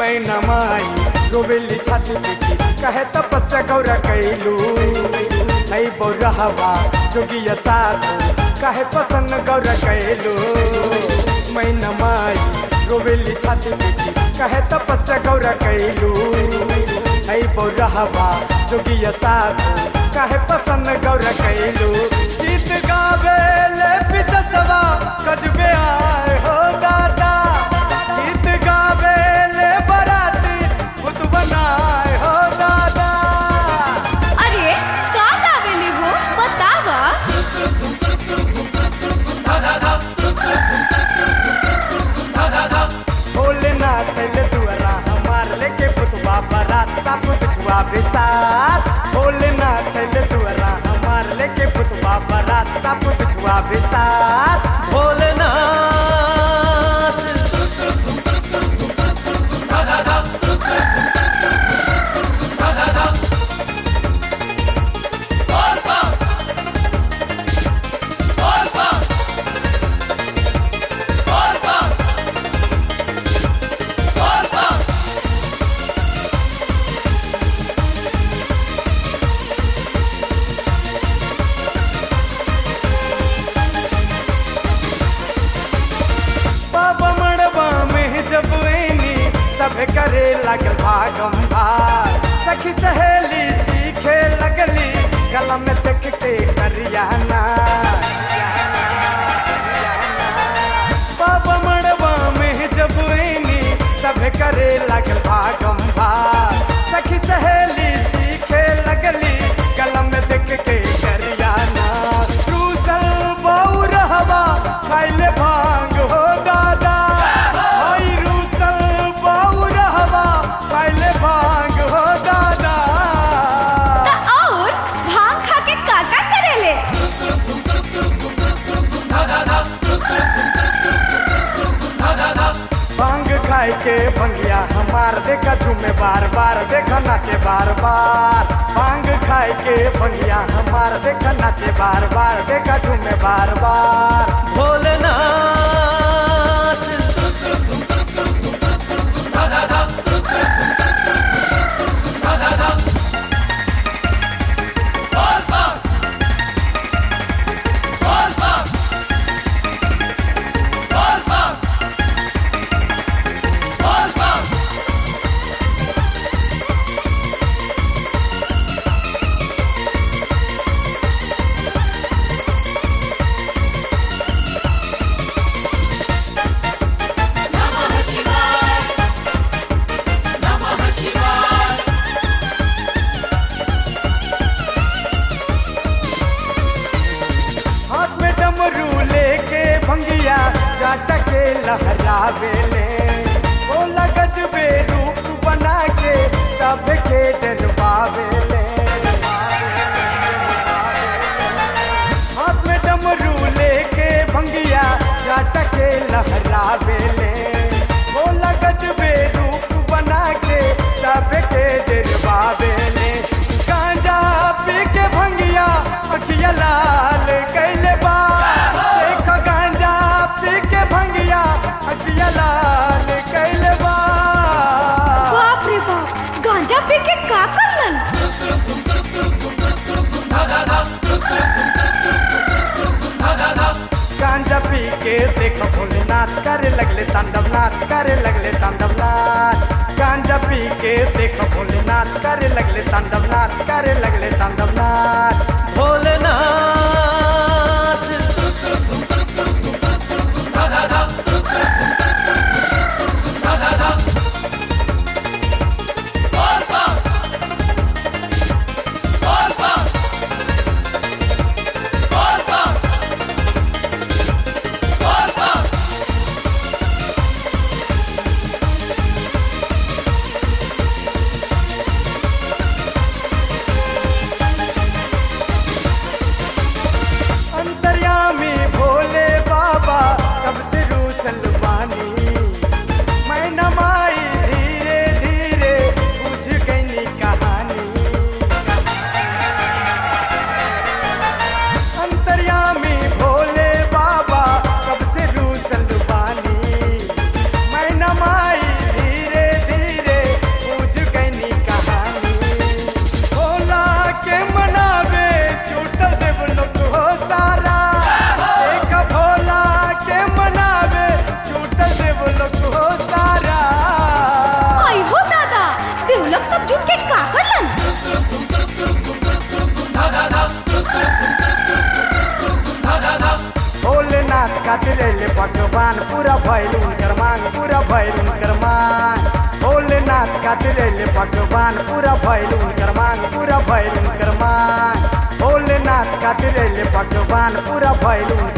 मैना माई रोवेली छाती पीटी कहे तपस्या गौर कैलू नहीं बौरहवा जोगिया साथ कहे पसंद गौर कैलू मैना माई रोवेली छाती पीटी कहे तपस्या गौर कैलू नहीं बौरहवा जोगिया साथ कहे पसंद गौर कैलू गीत गावे ले पितसवा कजबे आए हो दादा गीत गावे ले बराती खुद बनाए हो दादा अरे का गावेली हो बतावा भोलेनाथ ले दुआरा हमार लेके पुतवा बारात सब बिछुआ बेसात भोलेनाथ ले दुआरा हमार लेके पुतवा बारात सब बिछुआ बेसात भोलेनाथ बाबा मड़बा में जब ऐनी सब करे लगल भागम भाग सखी सहेली चीखे लगली गला में देख के करियाना बाबा मड़बा में जब ऐनी सब करे लगल भागम भाग सखी सहेली चीखे लगली गला में देख के करियाना रूसल बहु रहवा खाइले भांग हो दादा भाई रूसल बहु रहवा खाइले भांग हो दादा ता और भांग खा के काका करेले भांग खाए के भंगिया हमार देखा झूमे बार बार देखा नाचे बार बार भांग खाए के भंगिया हमार देखा नाचे बार बार देखा झूमे बार बार भोलेनाथ हाथ में डमरू लेके भंगिया जाटा के लहरावेले बोला गजबे रूप बना के सब के डरवावेले हाथ में डमरू लेके भंगिया जाटा के लहरावेले बोला गजबे रूप बना के सब के डरवावेले गांजा पी के भंगिया अखिया लाल कैले बा देख गांजा पी के भंगिया अखिया लाल खातिर अइले भगवान पूरा भइल उनकर मांग पूरा भइल उनकर मांग भोलेनाथ खातिर अइले भगवान पूरा भइल उनकर मांग पूरा भइल उनकर मांग भोलेनाथ खातिर अइले भगवान पूरा भइल उनकर